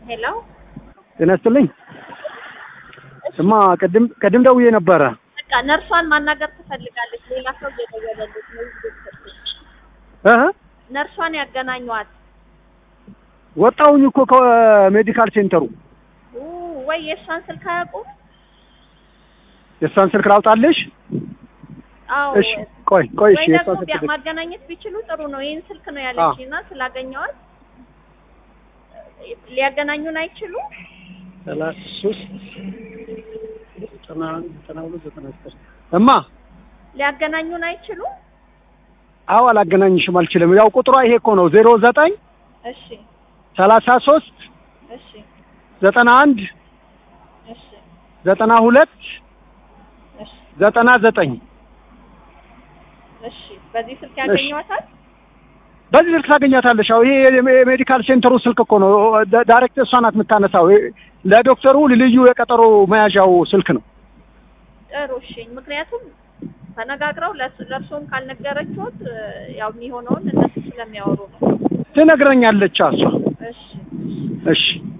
ሄሎ ጤና ይስጥልኝ። እማ ቅድም ቅድም ደውዬ ነበረ። በቃ ነርሷን ማናገር ትፈልጋለች። ሌላ ሰው እየደወለልች ነው። ይህ እህ ነርሷን ያገናኟት ወጣሁኝ እኮ ከሜዲካል ሴንተሩ። ኡ ወይ የእሷን ስልክ አያውቁም? የእሷን ስልክ ላውጣልሽ? አዎ እሺ ቆይ ቆይ እሺ ወይ የእሷን ደግሞ ስልክ ቢያ- ልክ- ማገናኘት ቢችሉ ጥሩ ነው። ይህን ስልክ ነው ያለች እና ስላገኘዋት ሊያገናኙን አይችሉም? ሰላሳ ሦስት ዘጠና ዘጠና ሁለት ዘጠና ዘጠኝ እማ ሊያገናኙን አይችሉም? አዎ አላገናኝሽም አልችልም። ያው ቁጥሯ ይሄ እኮ ነው ዜሮ ዘጠኝ እሺ ሰላሳ ሦስት እሺ ዘጠና አንድ እሺ ዘጠና ሁለት እሺ ዘጠና ዘጠኝ እሺ በዚህ ስልክ ያገኘዋታል? በዚህ ስልክ ታገኛታለሽ። አዎ ይሄ የሜዲካል ሴንተሩ ስልክ እኮ ነው። ዳ- ዳይሬክት እሷ ናት የምታነሳው። ይሄ ለዶክተሩ ልዩ የቀጠሮ መያዣው ስልክ ነው። ጥሩ እሺ። ምክንያቱም ተነጋግረው ለስ- ለእርሶም ካልነገረችሁት ያው የሚሆነውን እነሱ ስለሚያወሩ ነው። ትነግረኛለች እሷ። እሺ እሺ